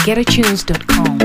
www.getatunes.com.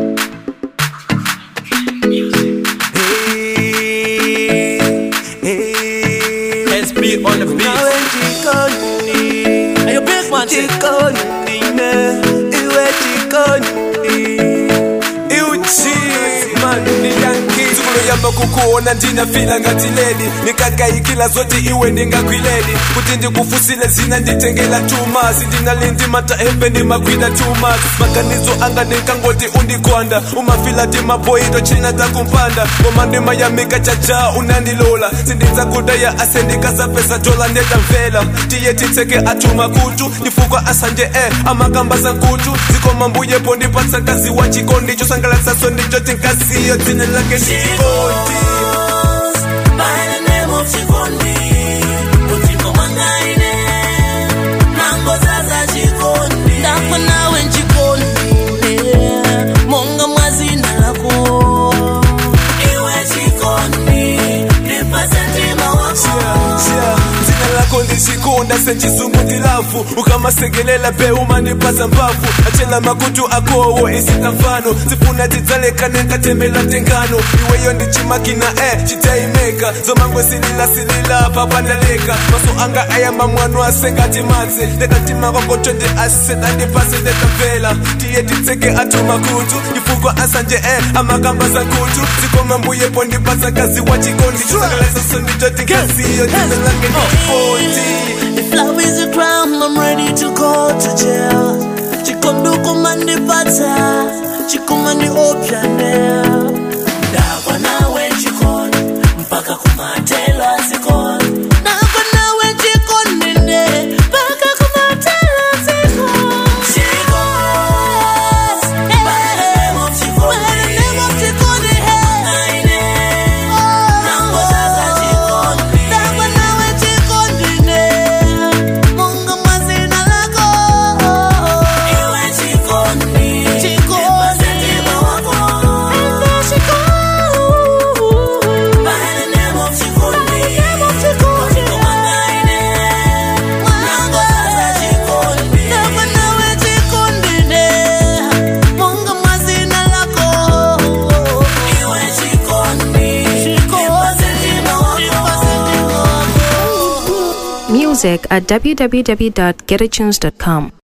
SB on the beat. Nawe jikoni, Are you big man? shit? jikoni ne, iwe jikoni. Iuchi, man, ni Yankee. yamba kukuona ndinafila ngati ledi nikagaikila zote iwe ndingakwiledi kuti ndikufusile zina nditengela chuma sindinalindi mata embe ndimagwida chuma maganizo anga ndinkangoti undikonda umafila timapoito china takumpanda koma ndimayamika chaja unandilola sindinzakudaya ase ndikasapesa dola ndedamvela tiye titseke atuma kutu ndifukwa asanje e amakamba sankutu zikoma mbuyepo ndipatsa kazi wa chikondi chosangalatsaso ndicho tinkasiyo dzina lake chikondi By the name of Chikondi, Utiko Mangaine, Nango Zaza Chikondi, Ndako nawe Chikondi, Monga mwazina lako, Iwe Chikondi, Nipase ntima wako. Yeah, dzina lako ndichikonda senchizungu ndilafu ukamasekelela pe umandipaza mbavu achela makutu akowo isita mfano zifuna tidzalekane nkatembela tengano iweyo ndichimakina e chitaimeka zomangwe silila silila papandaleka maso anga ayamba mwano asengati madzi ndekatima kwakoto ndi aseta ndipase ndetamvela tiye titseke atu makutu chifukwa asanje e amakamba zankutu zikoma mbuyepo ndipasa kazi wa chikondi chisangalaisaso ndicho tikasiyo dzina lake ndikoti If love is a crime, I'm ready to go to jail. Chikondi kumandi pata, chikumandi opyane. Ndakwa nawe chikondi, mpaka kumatela zikoni. Ndakwa nawe chikondi nde, mpaka kumatela zikoni. Chikondi, by the name of chikondi, by the name of chikondi, hey. Nango zaza chikondi, ndakwa nawe chikondi nde, munga mazina lako. Iwe chikondi, chikondi, ntima wako. Ende chikondi, by the name of chikondi, Watiko mangaine, nango zaza chikondi, ndakwa nawe chikondi nde, munga mazina lako. Iwe chikondi, nipase ntima wako. Music at www.getatunes.com.